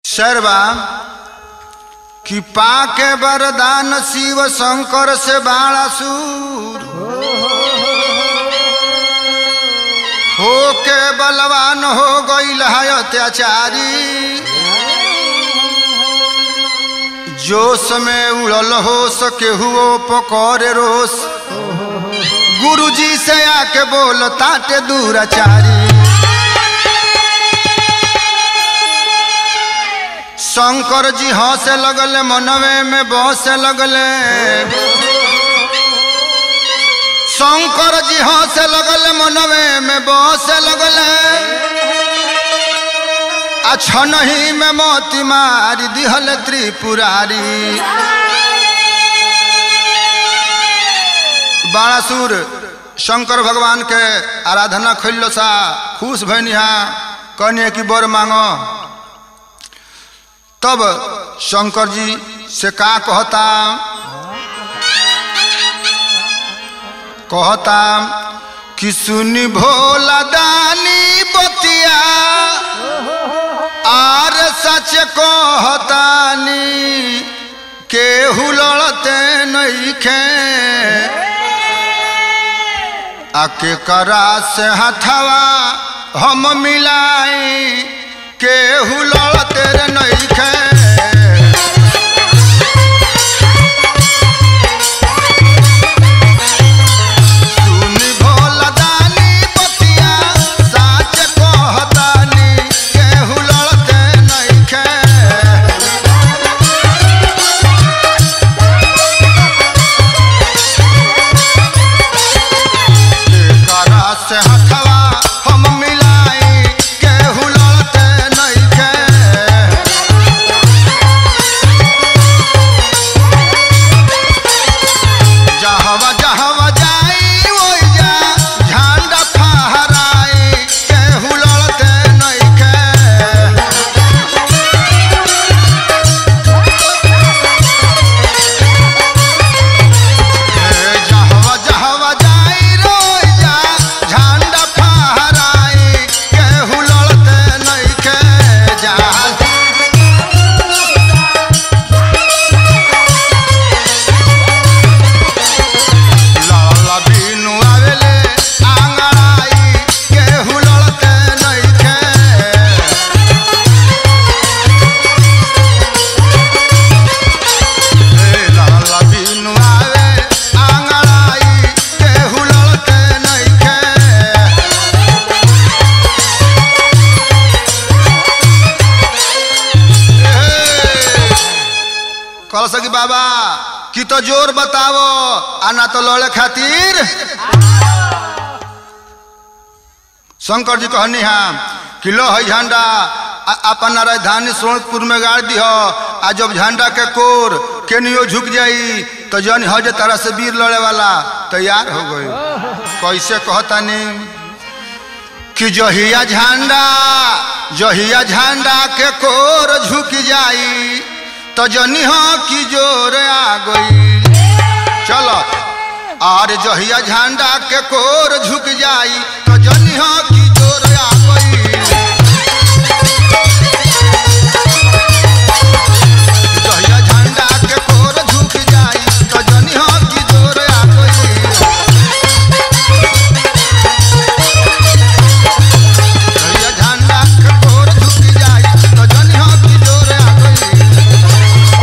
शर्वा कि पाके वरदान शिव शंकर से बाणासुर हो के बलवान हो गईल है अत्याचारी जोश में उड़ल हो सके हुओ पकौड़े रोस गुरुजी से आके बोल ताटे दूराचारी शंकर जी हंसे लगले मनवे में बसे लगले शंकर जी हंसे लगले मनवे में बसे लगले अच्छा नहीं में मोती मारी दिहल त्रिपुरारी बाणासुर शंकर भगवान के आराधना खोल सा खुश भैनिहा कहने की बर मांगो तब शंकर जी से का कहता कहता कि सुनी भोला दानी बतिया आर सच कहतानी केहू लड़ते नहीं खे आके करा से हथवा हम मिलाई केहू लड़ते रे नहीं खे सुनी भोला दानी बतिया साच कहतानी केहू लड़ते नहीं खे करा से हथवा हम मिलाई केहू लड़ते नहीं खे जहवा जहवा जाई ओइ जा झंडा फहराई केहू लड़ते नहीं खे जहवा जहवा जाई रोइ जा झंडा फहराई केहू लड़ते नहीं खे जहाँ लाला बीनु आवेले आंगड़ाई केहू लड़ते नहीं खे ए लाला बीनु आवे आंगड़ाई केहू लड़ते नहीं खे कह सकी बाबा कि तो जोर बतावो आ ना तो लड़े खातिर शंकर जी कहनी हम कि लो है झंडा आ- अपन राजधानी सोनपुर में गाड़ दी हो आ जब झंडा के कोर केनियो झुक जाई तो जन हो जे तरह से वीर लड़े वाला तैयार हो गई कैसे कहतानी कि जहिया झंडा जहिया झंडा के कोर झुक जाई तो जनी हो कि जोर आ गई चलो और जहिया झंडा के कोर झुक जाई तो जनी हो कि जोर आ गई जहिया झंडा के कोर झुक जाई तो जनी हो कि जोर आ गई जहिया झंडा के कोर झुक जाई तो जनी हो कि जोर आ गई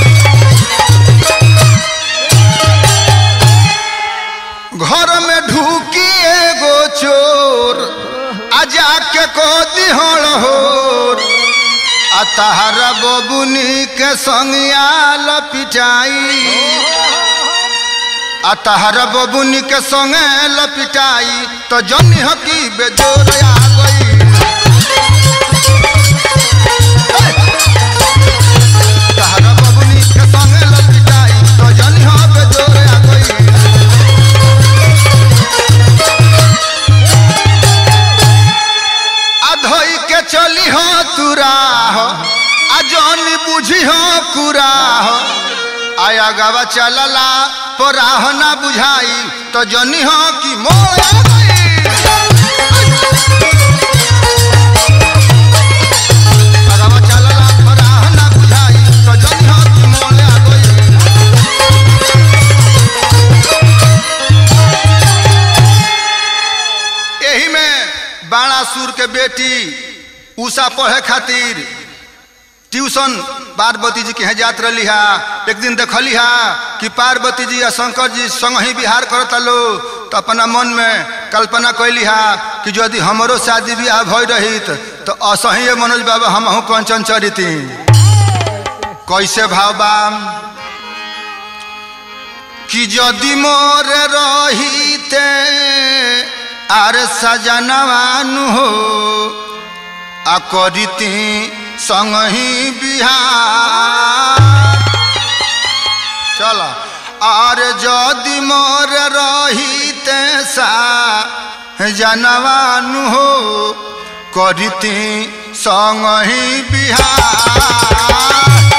घर में ढूकी एगो चोर आ जाके को दिहल होर आ तहरा बबुनी के संगिया लपिटाई आ तहरा बबुनी के संगे लपिटाई तो जनी हकी बेजोर आ गई तहरा बबुनी के संगे लपिटाई तो जनी हो बेजोर आ गई अधई के चली हो तुरा हो आ जौनी बुझी हो कुरा हो आया गवा चलला पराह ना बुझाई तो जनी हो कि मोर आ गई अगवा चलला बेटी उषा पढ़े खातिर ट्यूशन पार्वती जी के यहाँ जात रही हा एक दिन देखली हा कि पार्वती जी या शंकर जी संग ही बिहार करता लो तो अपना मन में कल्पना कैली हा कि यदि हमरो शादी ब्याह भई रही तो असही मनोज बाबा हम कंचन चरिती कैसे भाव बा कि यदि मोर रहीते आर सजनवानु हो आ करिती संगही बिहार चल आर यदि मोर रहीते सा जनवानु हो करिती संगही बिहार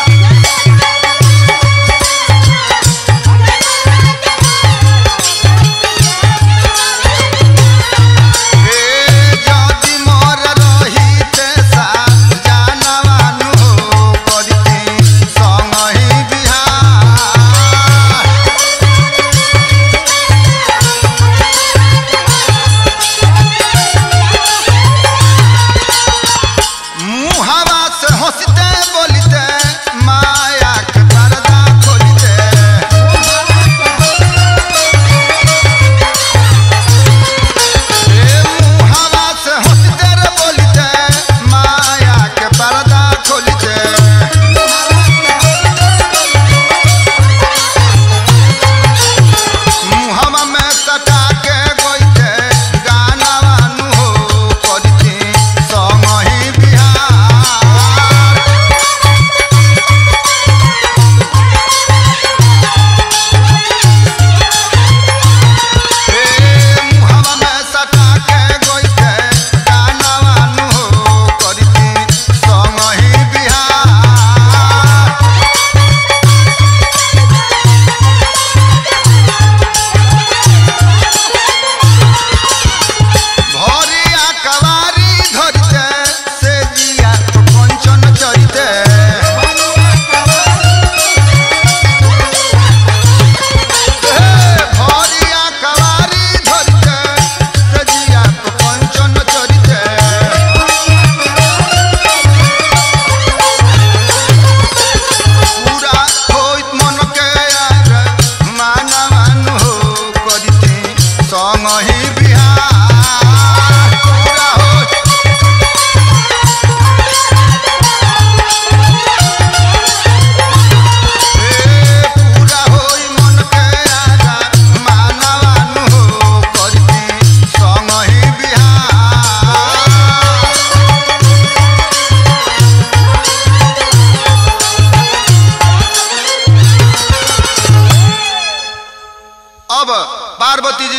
पार्वती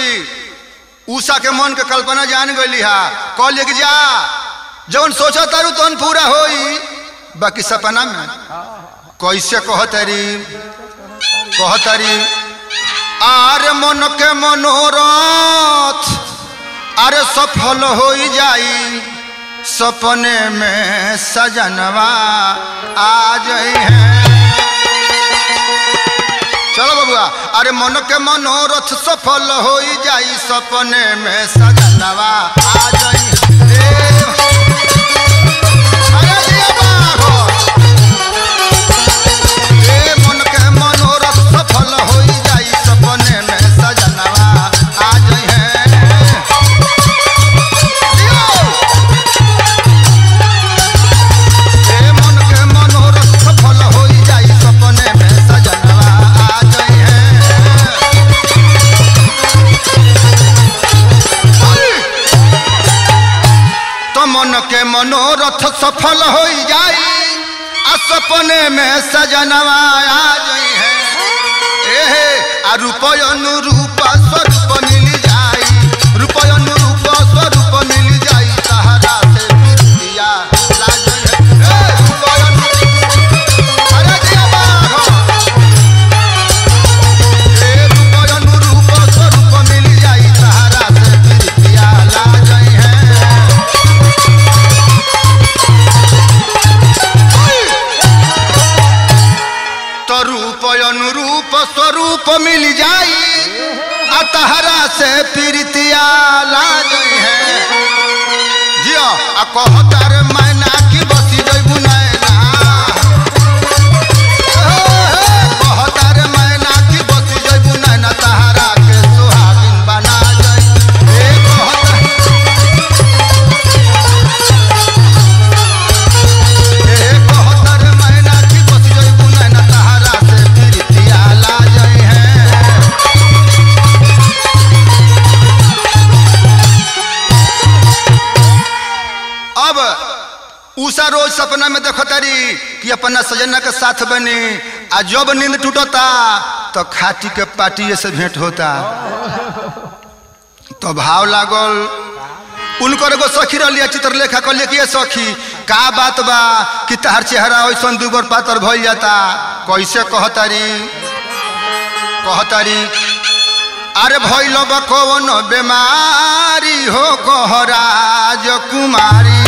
जी उषा के मन के कल्पना जान गई हा कहलिए कि जा जौन सोचा तारू तौन पूरा होई बाकी सपना में कैसे कहतरी कहतरी आरे मन के मनोरथ अरे सफल हो जाई सपने में सजनवा आ जाई है चलो बबुआ अरे मन के मनोरथ सफल हो जाई सपने में सजनवा आ जाई ए, अरे दिया बाघो। ए, मन के मनोरथ सफल हो जाई सपने में सजनवा आ जाई है दियो। ए, मन के मनोरथ सफल हो जाई सपने में सजनवा आ जाई है तो मन के मनोरथ सफल हो जाई आ सपने में सजनवा आ जाई है एहे आ रूपय अनुरूप स्वरूप मिल जाई रूपय अनुरूप स्वरूप मिल जाई सहारा से विद्या लाजई है ए रूपय अनुरूप अरे दिया बाघ ए रूपय अनुरूप स्वरूप मिल जाई सहारा से विद्या लाजई है तो रूप अनुरूप स्वरूप मिल जाई आ तहरा से प्रीतिया लाज है जिया आ कहता रे मैना की बसी जइबू नैना कहता रे मैना की बसी जइबू नैना तहरा के सुहागिन बना जाई ए कहता ए कहता रे मैना की बसी जइबू नैना तहरा से प्रीतिया ला जाई है अब उषा रोज सपना में देखो तारी कि अपना सजना के साथ बनी आ जब नींद टूटता तो खाटी के पाटिए से भेंट होता तो भाव लागल उनकर एगो सखी रही चित्रलेखा कहलिए कि ये सखी का बात बा कि तहार चेहरा ऐसा दुबर पातर भइल जाता कैसे कहतारी कहतारी अरे भइल बा कौन बेमारी हो कहराज कुमारी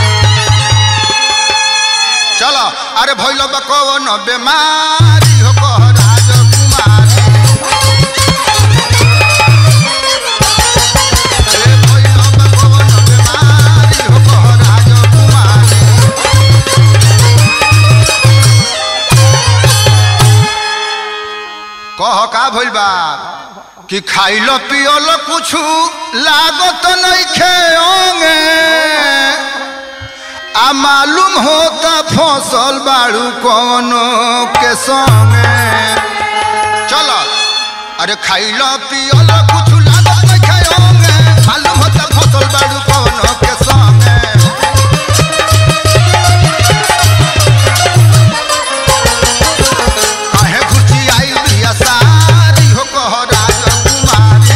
चलो अरे भइल बा कौन बेमारी हो कहराज कुमारी ए भइल बा कौन बेमारी हो कहराज कुमारी कह का भइल बा कि खाइल पियल कुछ लागत नइखे ओंगे आ मालूम होता फसल बाड़ू कौनो के संगे चलो अरे खाइल पियल कुछ लागत नइखे ओंगे मालूम होता फसल बाड़ू कौनो के संगे काहे घुची आई बिया सारी हो कह राजकुमारी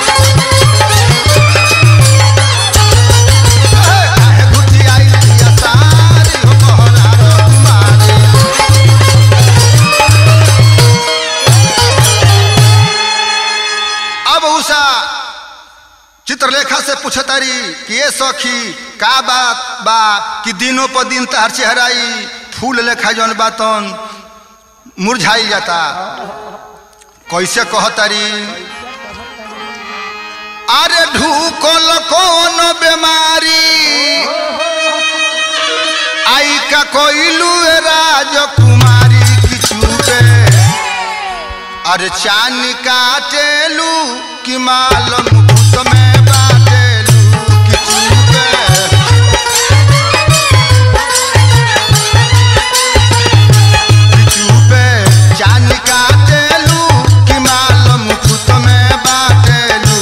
काहे घुची आई बिया सारी हो कह राजकुमारी अब उषा चित्रलेखा से पूछतारी कि ये सखी का बात बा कि दिनों पर दिन तहर चेहराई फूल लेखा जौन बातन मुरझाई जाता कैसे कहतारी अरे ढूकल कौन बीमारी आई का कोइलू राजकुमारी किचू पे अरे चान काटेलू कि मालम भूत में बाटेलू किचू पे चुपे जान काटेलू कि माल मुकुट में बाटेलू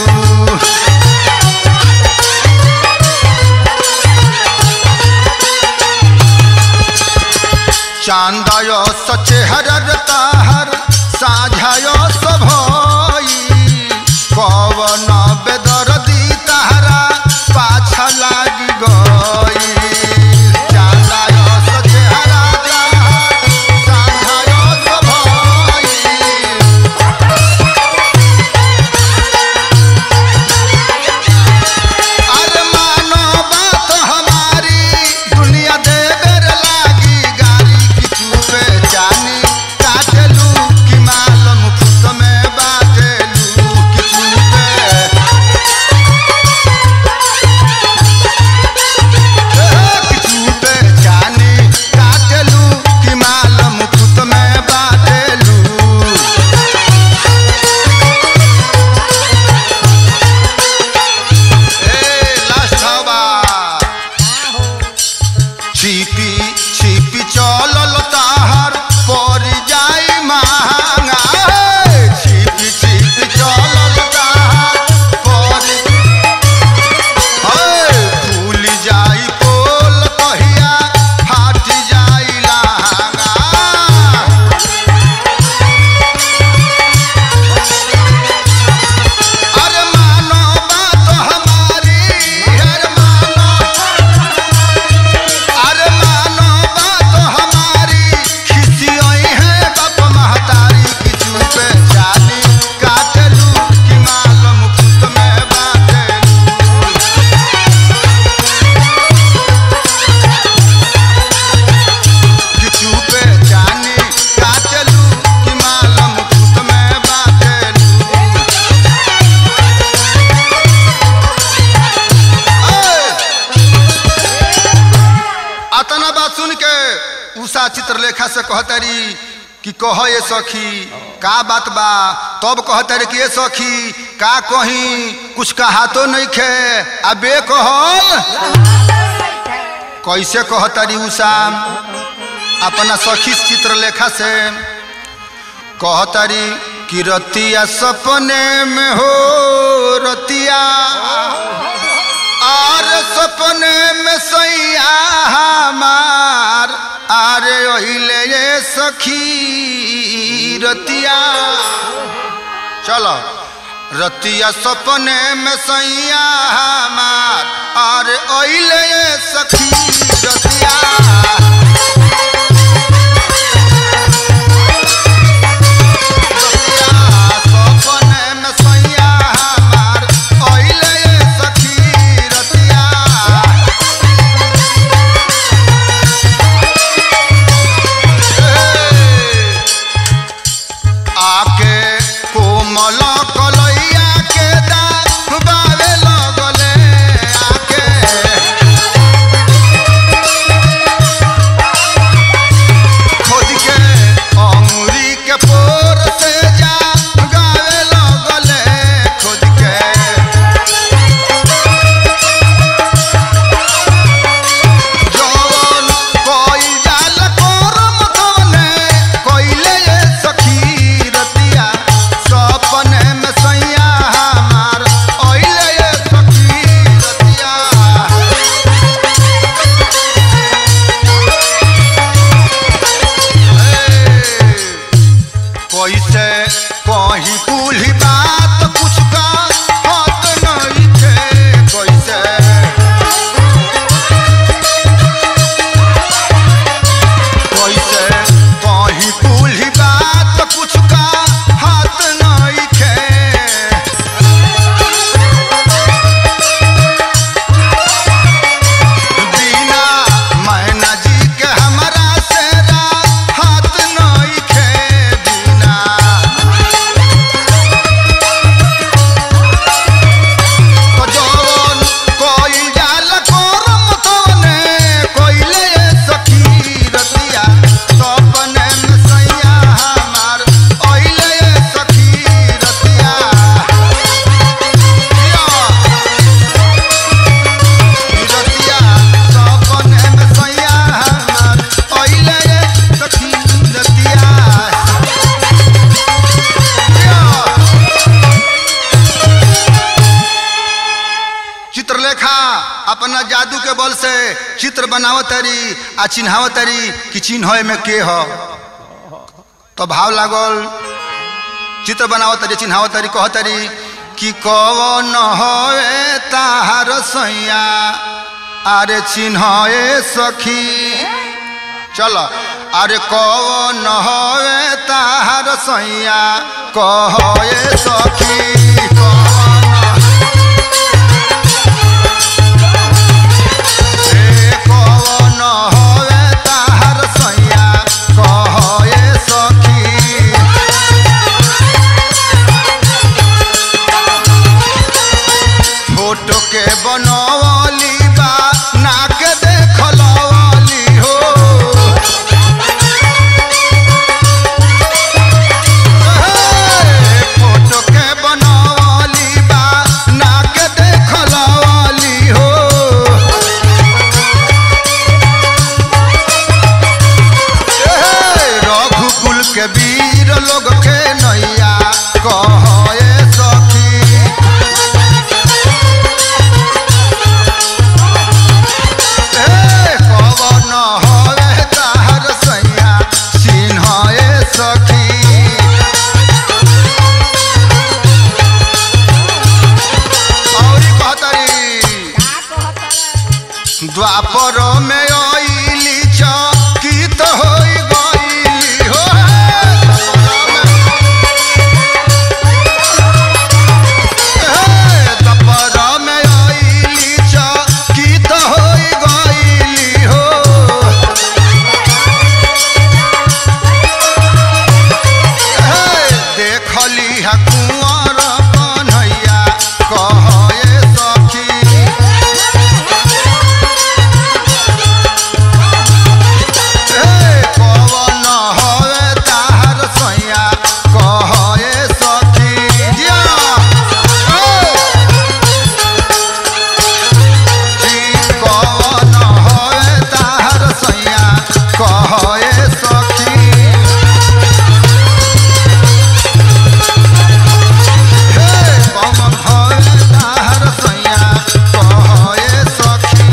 चांदय सचेहर ताहर साझाय सभई कवन बेदर्दी ताहरा पाछा लागी गई चांदय सचेहरा ताहर साझाय सभई अरे मानो बात हमारी दुनिया देवर लागी गारी की चूपे जानी काटलू कि मालम फुट में बाटेलू कि चूपे उषा चित्रलेखा से कहतरी कि कह ये सखी का बात बा तब कहतरी कि ये सखी का कही कुछ कहा तो नहीं खे अबे कहल कैसे कहतरी उषा अपना सखी चित्रलेखा से कहतरी कि रतिया सपने में हो रतिया आर सपने में सैया हमार आरे ओहिले ये सखी रतिया चलो रतिया सपने में सैया हमार आरे ओहिले ये सखी रतिया सपने में सैया हमार ओहिले ये सखी रतिया आके कोमल कलैया के दाबावे लगले आके खोद के अंगुरी के पोर से जा गावे लगले खोद के जवन कोई जाल कोरम तवने कोइले ये सखी रतिया सपने में सैया हमार ओइले ये सखी रतिया कैसे कहीं कुली बात कुछ का हाथ नहीं थे कैसे कैसे कहीं कुली बात कुछ का हाथ नहीं खे बिना मैना जी के हमरा से हाथ नहीं खे बिना तो जवन कोई जाल कोरम तवने कोइले ये सखी रतिया सपने में सैया हमार ओइले ये सखी रतिया रतिया सपने में सैया हमार ओइले ये सखी रतिया चित्रलेखा अपना जादू के बल से चित्र बनावतरी आ चिन्हावतरी कि चिन्ह में के ह तो भाव लागल चित्र बनावतरी चिन्हावतरी कहतरी कि कवन हवे ताहार सैया अरे चिन्ह सखी चल अरे कवन हवे ताहार सैया कह सखी कवन ए कवन हवे ताहार सैया कह सखी फोटो के बनवली बा नाक देखलवली हो ए, फोटो के बनवली बा नाक देखलवली हो ए, रघुकुल के वीर लोग के नैया कहे सखी ए, कवन हवे ताहर सैया चिन्ह सखी औरी कहतरी द्वापर में आइली चकित होई गइली हो ए सखी हे कौन हवे ताहर सैया कह ए सखी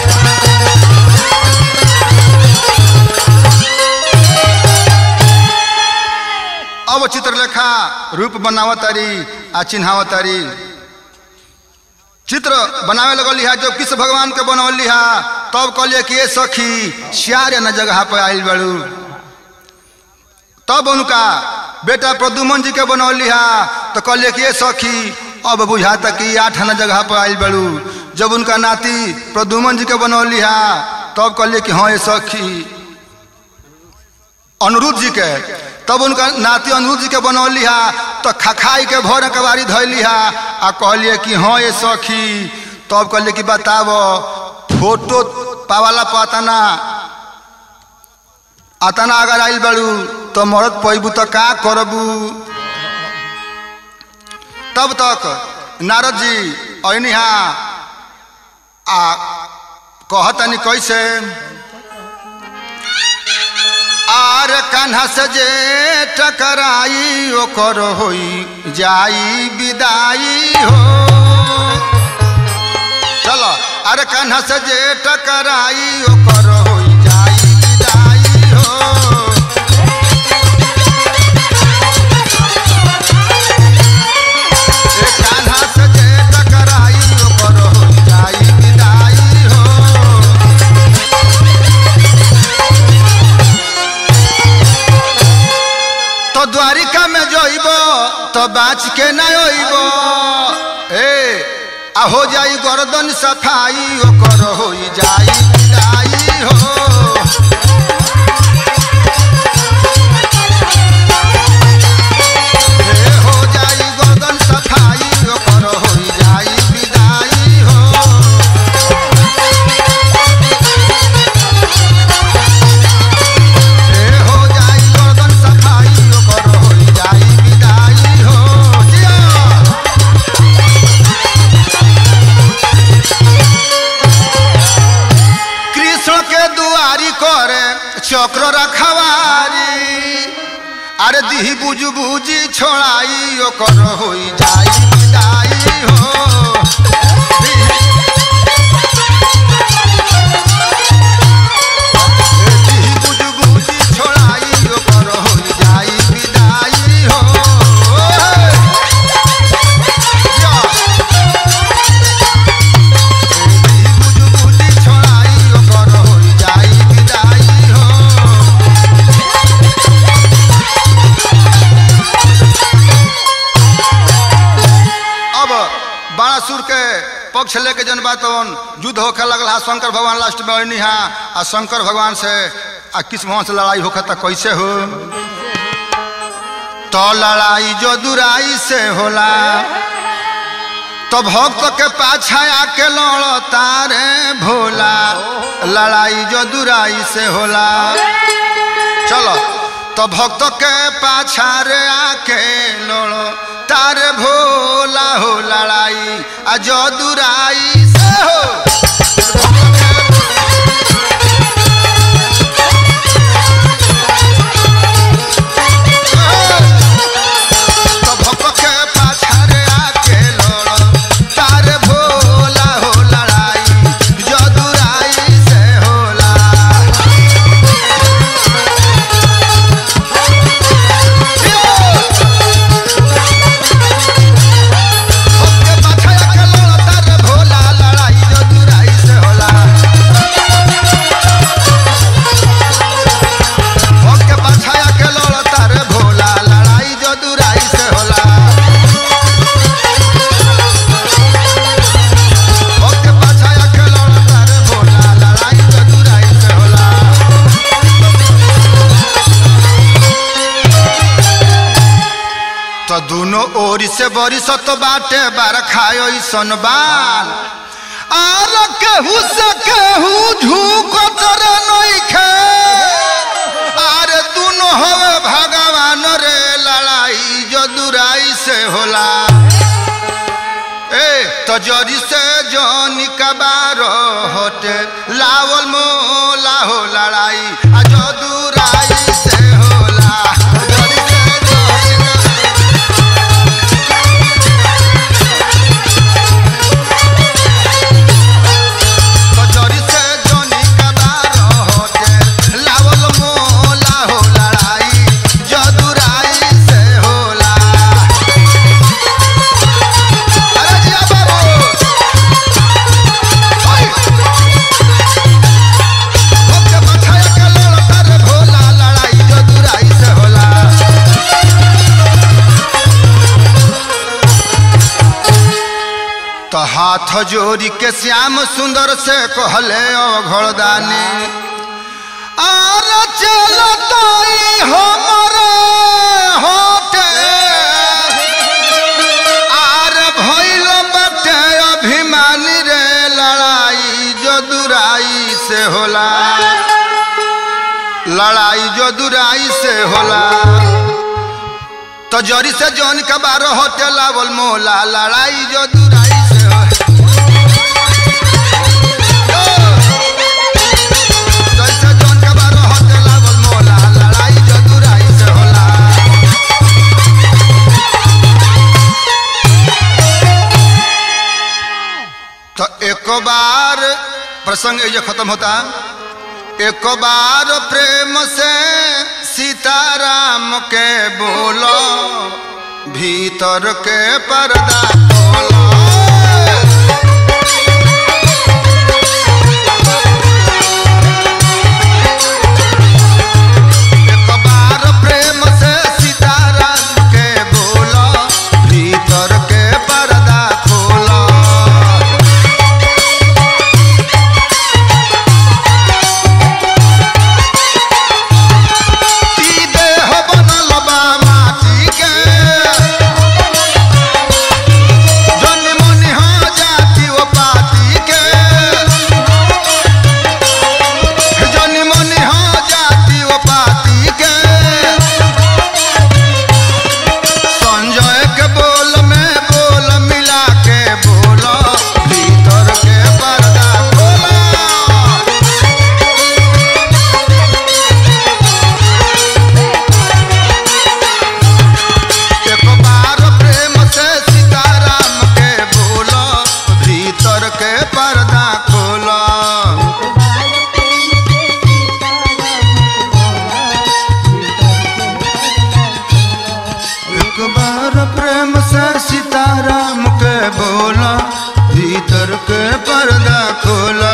अब चित्रलेखा रूप बनावतारी आ चिन्हावतारी चित्र बनावे लगल हा जब कृष्ण भगवान के बनौली हा तब कहलिए कि ये सखी श्यार न जगह पर आयल बड़ू तब उनका बेटा प्रदुमन जी के बनौली हा तो कहलिए कि ये सखी अब बुझाता कि आठ न जगह पर आयल बड़ू जब उनका नाती प्रदुमन जी के बनौली हा तब कहलिए कि हाँ ये सखी अनुरुद्ध जी के तब उनका नाती अनुरुद्ध जी के बनौली हा तो खखाई के भर कबारी धैली हा आ कहलिए कि हाँ ये सखी तब कहलिए कि बताब फोटो पावाला पतना अतना अगर आइल बड़ू तो मरद पैबू तो का करबू तब तक नारद जी ऐनी हा आ कहतनी कैसे आर कान्हा से जे टकराई ओकर होई जाई विदाई हो चलो अरे कान्हा से जे टकराई ओकर होई जाई विदाई हो ए कान्हा से जे टकराई ओकर होई जाई विदाई हो तो द्वारिका में जइब तो बाँच के न अइब ए आ हो जाई गर्दन सफाई ओकर हो जाई विदाई हो ए हो जाई गर्दन सफाई ओकर हो जाई विदाई हो ए हो जाई गर्दन सफाई ओकर हो जाई विदाई हो जिया कृष्ण के दुआरी करे चक्र रखवारी अरे दिही बुझ बुझी छोड़ाई ओकर हो जाई विदाई हो दिही बुझ बुझी छोड़ाई ओकर हो जाई विदाई हो या। दिही बुझ बुझी छोड़ाई ओकर हो जाई विदाई हो अब बाणासुर के पक्ष लेके जन बात युद्ध होखे लगल हा शंकर भगवान लास्ट में अनी हा आ शंकर भगवान से आ किस भगवान से लड़ाई होखे त कैसे हो तो लड़ाई जो दुराई से होला तो भक्त के पाछा आके लड़ तारे भोला लड़ाई जो दुराई से होला चलो तो भक्त के पाछा रे आके लड़ो तारे भोला हो लड़ाई आ जो दुराई से हो तो भक्त के पाछा रे आके लड़ो तारे भोला हो लड़ाई जो दुराई से होला ओके पाछा के लड़ता रे भोला लड़ाई जो दुराई से होला ओके पाछा के लड़ता रे भोला लड़ाई जो दुराई से होला ओके पाछा के लड़ता रे भोला लड़ाई जो दुराई से होला तो दोनों ओर से बरिसत बाटे बरखायो सन बाल आर केहू से केहू झूकत रे नइखे आर दोनों हवे भगवान रे लड़ाई जो दुराई से होला ए तो जरी से जनी कबार हटे लावल मोला हो लड़ाई आ जो दुराई हाथ जोड़ी के श्याम सुंदर से कहले अघड़दानी आर चलताई हमरे होते आर भइल बटे अभिमानी रे लड़ाई जो दुराई से होला लड़ाई जो दुराई से होला तो जरी से जौन के बारह होते लावल मोला लड़ाई जो दुराई से हो जैसे जौन के बारह होते लावल मोला लड़ाई जो दुराई से होला तो एक बार प्रसंग ये खत्म होता एक बार प्रेम से सीताराम के बोलो भीतर के पर्दा खोलो एक बार प्रेम से सीताराम के बोलो भीतर के पर्दा खोलो ई देह बनल बा माटी के जन मनि हो जाति ओ पाती के जन मनि हो जाति ओ पाती के संजय के बोल में बोल मिला के बोलो भीतर के पर्दा खोला एक बार प्रेम से सीताराम के बोलो भीतर के पर्दा खोलो एक बार प्रेम से सीताराम के बोलो भीतर के पर्दा खोलो